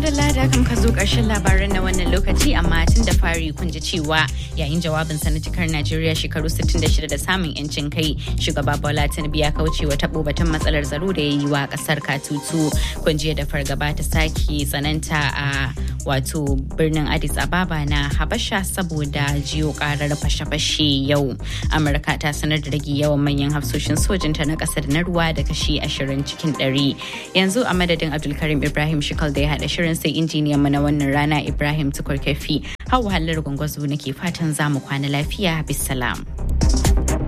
madalla da kan ka zo ƙarshen labaran na wannan lokaci amma tun da fari kun ji cewa yayin jawabin sa na cikar Najeriya shekaru 66 da samun yancin kai shugaba Bola Tinubu ya kauce wa tabo batun matsalar tsaro da ya yi wa kasar Katutu kun ji da fargaba ta sake tsananta a wato birnin Addis Ababa na Habasha saboda jiyo karar fashe-fashe yau Amurka ta sanar da rage yawan manyan hafsoshin sojinta na ƙasa da na ruwa da kashi 20 cikin 100 yanzu a madadin Abdulkarim Ibrahim Shikal da ya haɗa shirin sai injiniyan mu na wannan rana Ibrahim Tukurkefi. Hau wahalar gwangwazo nake fatan za mu kwana lafiya bisalam.